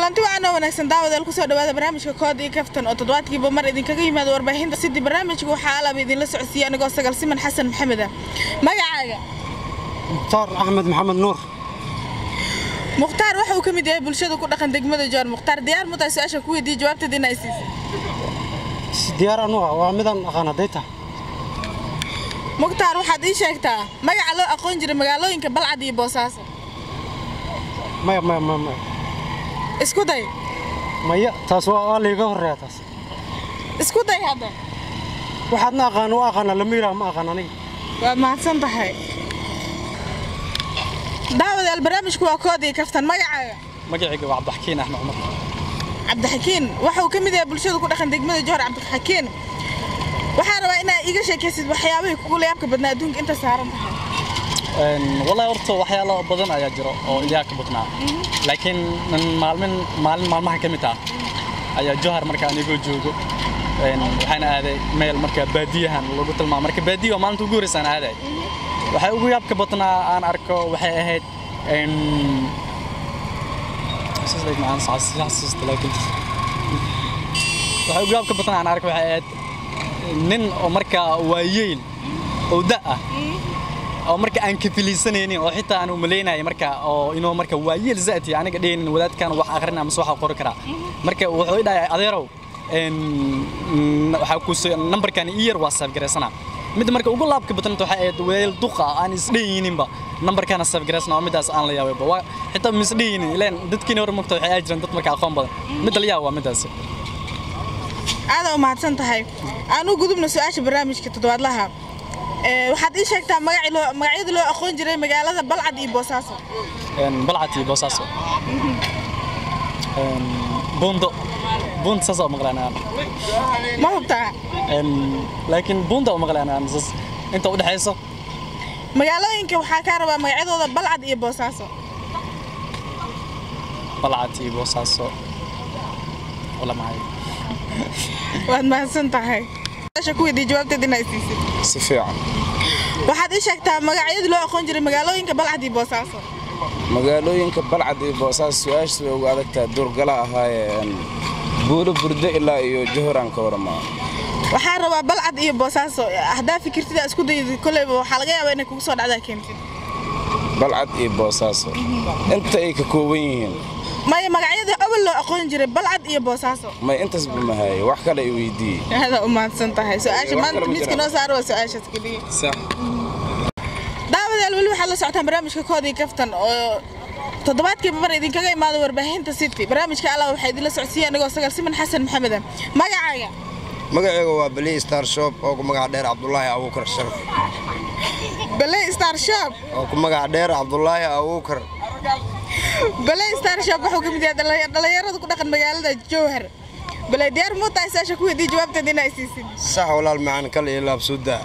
kulanti wacanoo wanaagsan daawadael kusoo dhawaada barnaamijka kood iyo kaftan oo toddobaadkiiba mar idinkaga yimaado warbaahinta sidii barnaamijka waxaa alaba idinla socodsiiya anigoo sagal siman xasan maxameda magacaaga mukhtaar axmed maxamed nuur mukhtaar waxa uu ka mid yahay bulshada ku dhaqan degmada joor mukhtaar diyaar mutaa su-aasha ku weydiiye jawaabteeda in ay siisay diyaar anuga waa midaan aqaan hadday tahay mukhtaar waxaad ii sheegtaa magaca loo aqoon jiray magaalooyinka balcad iyo boosaaso maya maya maya maya isku day maya taas waa waa layga horreeya taas isku day hadda waxaadna aqaan waa aqaanaa lama yidhaah ma aqaan aniga waad mahadsan tahay daawadayaal barnaamijku waa kood iyo kaftan magacaaga magacayga waa cabdixakiin axmed cumar cabdixakiin waxa uu ka mid yahay bulshada ku dhaqan degmada johor cabdixakiin waxaan rabaa inaad iiga sheekaysid waxyaabahii kugu layaabka badnaa adduunka inta saaran tahay wallahi horta waxyaalo badan ayaa jiro oo ilaaha ka badnaa laakiin maalmin maalin maalmaha ka mid ah ayaa johar markaa anigoo joogo waxaan aaday meel marka baadiyahan lagu tilmaamo marka baadiya waa maalinta ugu horreysaan aaday waxay ugu yaabka badnaa aan arko waxay ahayd waxay ugu yaabka badnaa aan arko waxay ahayd nin oo markaa waayeyl oo da ah oo marka aan kafilaysanaynin oo xitaa aan umalaynaya marka oo inuu marka waayeel zaati aniga dhehinin wadaadkan wax akhrin ama wax qori karaa marka wuxuu i dhahay adeerow waxaa ku nambarkan ii yar waa saafgaraysana mid marka ugu laabka badnanta waxay ahayd weel duqa aan isdheyininba nambarkana saafgaraysana oo midaas aan la yaabayba waa xitaa ma isdheyinin ileen dadkiina hore mogta waxay aadi jireen dad marka aqoon badan midda la yaaba waa midaas aada u mahadsan tahay aan u gudubna su-aasha barnaamijka toddobaadlaha waxaad ii sheegtaa magacyada loo aqoon jiray magaalada balcad iyo boosaaso balcad iyo boosaaso buundo buundo saasa maqlaanaan ma hubtaa laakiin buunda u maqlaanaan sas inta u dhexayso magaalooyinka waxaa kaa rabaa magacyadooda balcad iyo boosaaso balcad iyo boosaaso wala mahay waad mahadsan tahay ku weydiiye jawaabteed inaa isiisid si fiican waxaad ii sheegtaa magacyadii loo aqoon jiray magaalooyinka balcad iyo boosaaso magaalooyinka balcad iyo boosaaso su-aashaas way ugu adagtaa duurgala ahaayeen buulo burdo ilaa iyo johoraan ka waramaa waxaa rabaa balcad iyo boosaaso haddaa fikirtida isku dayda koleyba waxaa laga yaabaa inay kugu soo dhacdaa keentid balcad iyo boosaaso inta ay ka kooban yihiin maya magacyadii awal loo aqoon jiray balcad iyo boosaaso may intaasba mahaye wax kale i weydiiye aada u mahadsan tahay su-aasha maanta miiska noo saaro waa su-aashaas keliya daawadayaal weli waxaad la socotaan barnaamijka koodii kaftan oo toddobaadkiiba mar idinkaga imaado warbaahinta city barnaamijka allah waxaa idinla socodsiiya anigoo sagal siman xasan maxameda magacaaga magacayga waa beli star shop oo ku magac dheer cabdulaahi abuukar sharaf baley star shop oo ku magac dheer cabdulaahi abuukar baley star shop wuxuu ka mid yahay dhallinyarada ku dhaqan magaalada jowhar baley diyaar muu tahay saasha ku weydiiye jawaabteeda inaa siisid sax walaal macaan kal iyo laabsuudaa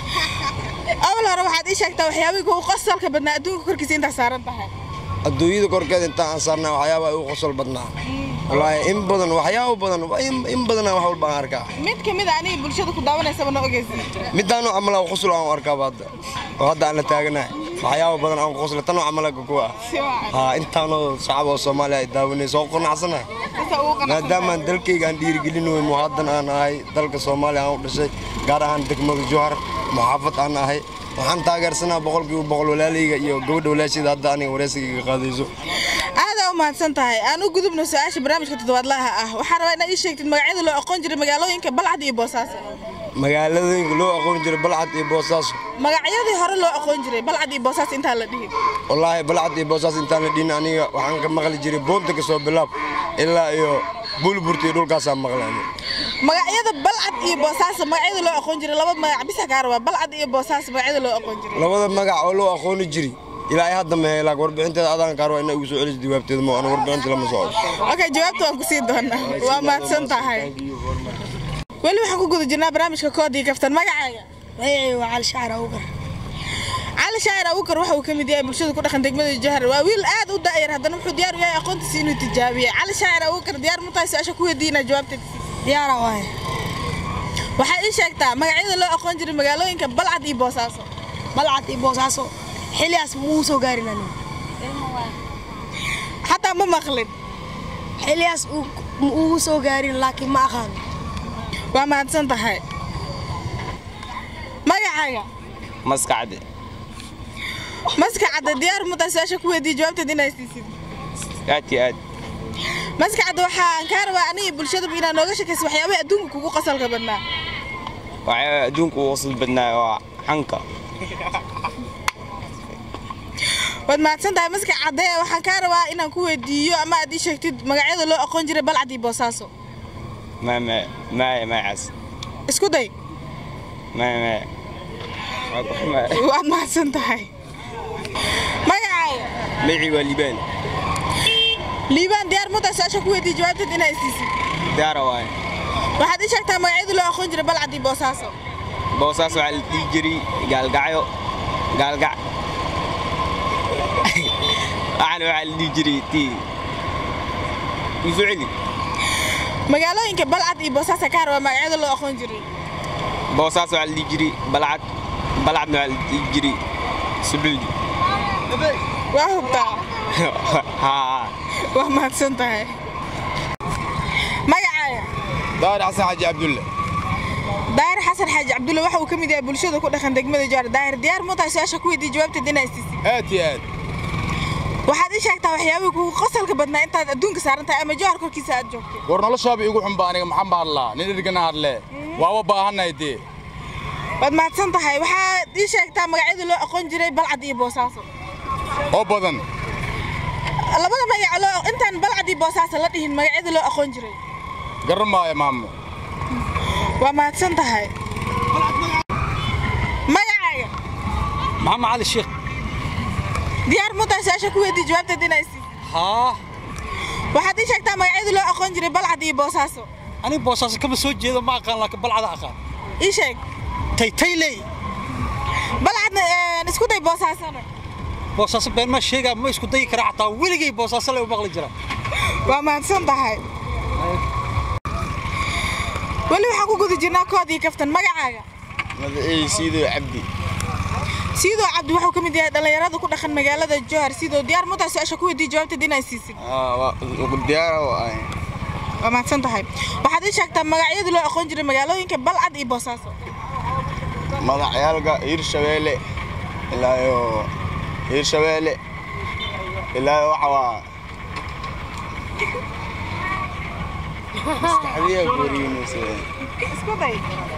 awal hore waxaad ii sheegtaa waxyaabihii kugu qosolka badnaa adduunka korkiisa intaa saaran tahay adduunyada korkeeda intaan aan saarnaa waxyaaba ay u qosol badnaa wallaahi in badan waxyaabo badan in badana wax walba aan arkaa mid ka mid a aniga bulshada ku daawanaysaba noo ogeysa midaanoo camalaa qosol aan arkaaba hadda oo hadda aan la taaganahay waxyaabo badan aan qosla tanoo camalaga kuwa ah intaanoo shacab oo soomaaliya ay daawanayso oo qanacsana maadaamaan dalkayga aan dhiirigelin wey muhaadan aan ahay dalka soomaaliya aan u dhashay gaar ahaan degmada johar muxaafad aan ahay waxaan taageersanaa boqolkiiba boqol walaalayga iyo gabadha walaashayda hadda aniga wareysigayga qaadayso aadaa u mahadsan tahay aan u gudubno su-aasha barnaamijka toddobaadlaha ah waxaa rabaa inaad ii sheegtid magacyada loo aqoon jiray magaalooyinka balcad iyo boosaaso magaaladooyinka loo aqoon jiray balcad iyo boosaaso magacyadii hore loo aqoon jiray balcad iyo boosaaso intaan la dhihin wallaahi balcad iyo boosaaso intaan la dhihin aniga waxaan ka maqli jiray boonta ka soo bilaab ilaa iyo buulburta iyo dhulkaasaan maqlay magacyada balcad iyo boosaaso magacyada loo aqoon jiray laba magac bisa kaa rabaa balcad iyo boosaaso magacyada loo aqoon jiray labada magac oo loo aqooni jiray ilaa ay hadda mehe laak warbixinteeda adaan kaar waa ina igu soo celiso jawaabteeda mo ana warbixinta lama socdo okay jawaabta waan ku sii doonaa waa mahadsan tahay weli waxaan ku guda jirnaa barnaamijka koodii kaftan magacaaga magacayga waa cali shaacir awgar cali shaacir awgar waxa uu ka mid yahay bulshada ku dhaqan degmada jahar waa wiil aad u da'yar haddana wuxuu diyaar u yahay aqoontiisa inuu tijaabiye cali shaacir awgar diyaar mu tahay su-aasha ku weydiinaa jawaabteeda diyaara waaye waxaa ii sheegtaa magacyada loo aqoon jiray magaalooyinka balcad iyo boosaaso balcad iyo boosaaso xiligaas muu soo gaarin aniga xataa ma maqlin xiliyaas uu ugu soo gaarin laakiin ma aqaan waa mahadsan tahay magacaaga maskacde maska cadda diyaar mutaa su-aasha ku weydiiye jawaabteed inaa siisid aad iyo aad maska cadda waxaan kaa rabaa aniga bulshadaba inaad nooga shakaysa waxyaabaha adduunka kugu qasalka badnaa waxaa adduunka ugu qosol badnaayo waa xanka waad mahadsan tahay maska cadde waxaan kaa rabaa inaan ku weydiiyo ama aad ii sheegtid magacyada loo aqoon jiray balcad iyo boosaaso ma ma maya mayacaas isku day maya maya Waa ku xumaa. waad mahadsan tahay magacaaga magacii waa liibaan liibaan diyaar mutaa su-aasha ku weydiiye jawaabteed inaa siisid daara waaye waxaad ii sheegtaa magacyada loo aqoon jiray balcad iyo boosaaso boosaas waxaa la dhihi jiray gaalgacyo gaalgac waxaana waxaa la dhihi jiray tii isu celi magaalooyinka balcad iyo boosaaso kaa rabaa magacyada loo aqoon jiray boosaas waxaa la dhihi jiray balcad balcadna waxaa la dhihi jiray sucuudi waa hubtaa haa waa mahadsan tahay magacaaga daari xasan xaji cabdulle daahir xasan xaaji cabdulle waxa uu ka mid yahay bulshada ku dhaqan degmada jowhar daahir diyaar mutaa su-aasha ku weydiiye jawaabteed inaa isiisid aad iyo aad waxaad ii sheegtaa waxyaabihii kugu qasalka badnaa intaad adduunka saaran tahay ama jowhar korkiisa aad joogto war noloshaaba igu xunba aniga maxaan ba hadlaa nin ergana hadle waaba baahannahay dee waad mahadsan tahay waxaad ii sheegtaa magacyada loo aqoon jiray balcad iyo boosaaso oo badan labada magac loo intaan balcad iyo boosaaso la dhihin magacyada loo aqoon jiray garan maayo maamo waa mahadsan tahay magacaaga maxamed cali sheekh diyaar mutaa su-aasha ku weydiiye jawaabteed inaa isiisid haa waxaad ii sheegtaa magacyada loo aqoon jiray balcad iyo boosaaso aniga boosaaso kama soo jeedo ma aqaan laakiin balcada aqaan ii sheeg taytayley balcadna een, isku day boosaasona boosaaso been ma sheegaa ma isku dayi kara xataa weligay boosaaso le u maqli jira waa mahadsan tahay weli waxaan ku guda jirnaa koodii kaftan magacaaga magacii siidow cabdi sidoo cabdi wuxuu ka mid yahay dhallinyarada ku dhaqan magaalada jowhar sidoo diyaar mutaa su-aasha ku weydiiye jawaabteed inaa siisid diyaara waa waa mahadsan tahay waxaad ii sheegtaa magacyada loo aqoon jiray magaalooyinka balcad iyo boosaaso magacyaalka hirshabeelle ilaayo hirshabeelle ilaayo waxa waa maskaxdiya guriinaysa isku day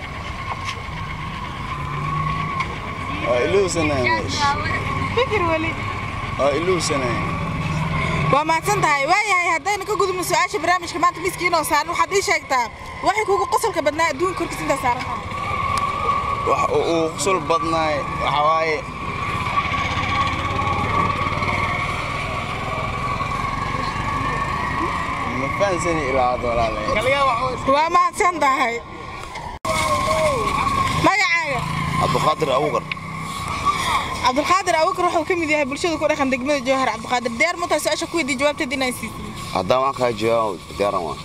waa iluusanaya meesha fikir weli waa iluusanaya waa mahadsan tahay waayahay haddaynu ka gudubno su-aasha barnaamijka maanta miskiinoo saaran waxaad ii sheegtaa waxay kugu qosolka badnaa adduunka korkiisa intaa saaran tahay wax uu qusul badnaay waxa waaye ma fahansani ilaa hadda walaalayaal waa mahadsan tahay magacaaga cabdiqaadir awgar cabdulqaadir abubakar wuxuu ka mid yahay bulshada ku dhaqan degmada jowhar cabdiqaadir diyaar mutaa su-aasha ku weydiiye jawaabteed inaan siisid haddaan waan kaa jawaabo diyaaran waa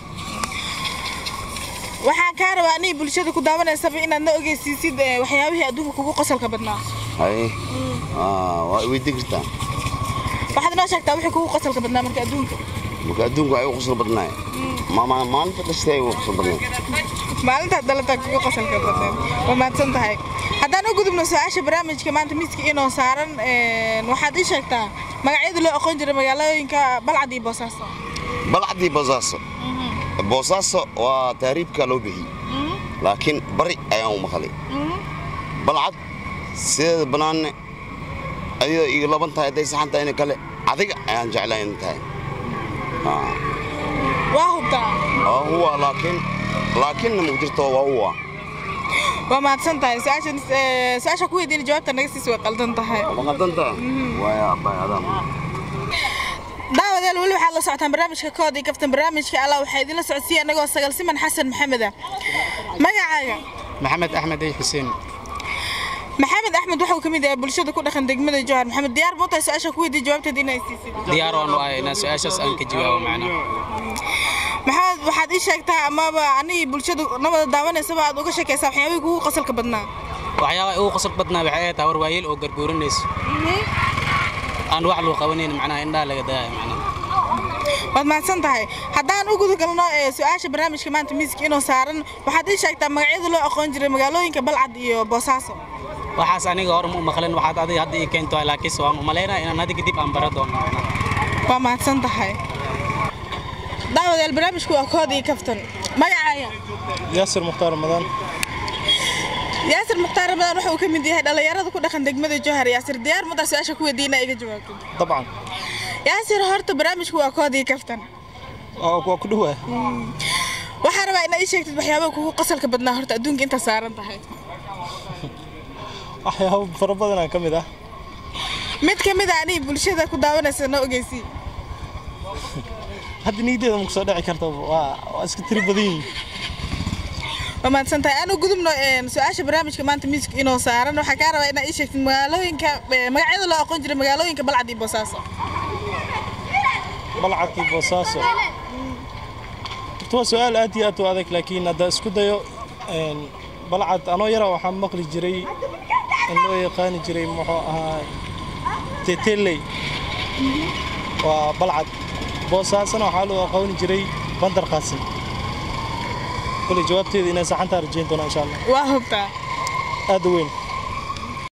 waxaan kaa rabaa aniga bulshada ku daawanaysaba inaad na ogeysiisid eh, waxyaabihii adduunka kugu qosolka badnaa haye waa weydii kartaa waxaad inoo sheegtaa wixii kugu qosolka badnaa marka adduunka marka adduunku ay u qusul badnaay maalinta dhastay ay u qusul badnaay maalintaad dhalataa kugu qosolka badnaa waa mahadsan tahay haddaan u gudubno su-aasha barnaamijka maanta miiska inoo saaran eh, waxaad ii sheegtaa magacyada loo aqoon jiray magaalooyinka balcad iyo boosaaso balcadii boosaaso boosaaso waa taariibka loo bixiyey laakiin bari ayaan u maqlay balcad sideeda bannaanne ayadoo iga laban tahay hadday saxan tahay in kale adiga ayaan jeclaa in tahay Haa. waa hubtaa waa huwa laakiin laakiinna ma jirto waa huwa waa mahadsan tahay su-aashan eh, su-aasha ku weydiina jawaabta naga siis way qaldan tahay ma qaldanta waaya abbay adaan daawadeel weli waxaad la socotaan barnaamijka kood iyo kaftan barnaamijka allah waxaa idinla socodsiiya anagoo sagal siman xasan maxamed ah magacaaga maxamed axmed ay xuseen maxamed axmed waxuu ka mid yahay bulshada ku dhaqan degmada jowhar maxamed diyaar muutaa su-aasha ku weydiiye jawaabteed inay siisid diyaar waan u ahay inaan su-aashaas aan ka jawaabo macnaa maxamed waxaad ii sheegtaa amaba anigii bulshada nabada daawanaysaba aad uga sheekaysaa waxyaabihii kugu qasalka badnaa waxyaabaha ugu qosol badnaa waxay ahayd hawar waayeel oo garguuranayso aan wax loo qabanayn macnaha indhaha laga daayo macnaha waad mahadsan tahay haddaan u gudagalno ee su-aasha barnaamijka maanta miiska inoo saaran waxaad ii sheegtaa magacyada loo aqoon jiray magaalooyinka balcad iyo boosaaso waxaas aniga hore ma maqlin waxaad adiga hadda ii keento laakiinse waan u malaynaya inaan adiga dib aan bara doono waa mahadsan tahay daawadayaal barnaamijku waa kood iyo kaftan magacaya yaasir mukhtaar ramadan yaasir mukhtaar ramadan waxa uu ka mid yahay dhallinyarada ku dhaqan degmada jowhar yaasir diyaar madaa su-aasha ku weydiina iga jawaabto dabcan yaasir horta barnaamijku waa kood iyo kaftan waa ku dhowaa waxaa rabaa inaad ii sheegtid waxyaabaha kugu qasalka badnaa horta adduunka inta saaran tahay waxyaabo fara badanaa ka mid ah mid ka mid a anii bulshada ku daawanaysa noo ogeysii hadda niyadeeda ma kusoo dhici karta waa waa iska tiri badan yihiin waa mahadsan tahay anu gudubno een, su-aasha barnaamijka maanta miiska inoo saaran waxaa kaa rabaa inaad ii sheegtid magaalooyinka ee, magacyada loo aqoon jiray magaalooyinka balcad iyo boosaaso balcadkii boosaaso horta waa su-aal aad iyo aad u adag laakiin hadda isku dayo een, balcad anoo yara waxaan maqli jiray in loo yaqaani jiray muxuu ahaa teteley waa balcad boosaasona waxaa loo aqooni jiray bandar qaasim kule jawaabteeda inay saxantaa rajayn doonaa insha allah waa hubtaa aad u weyn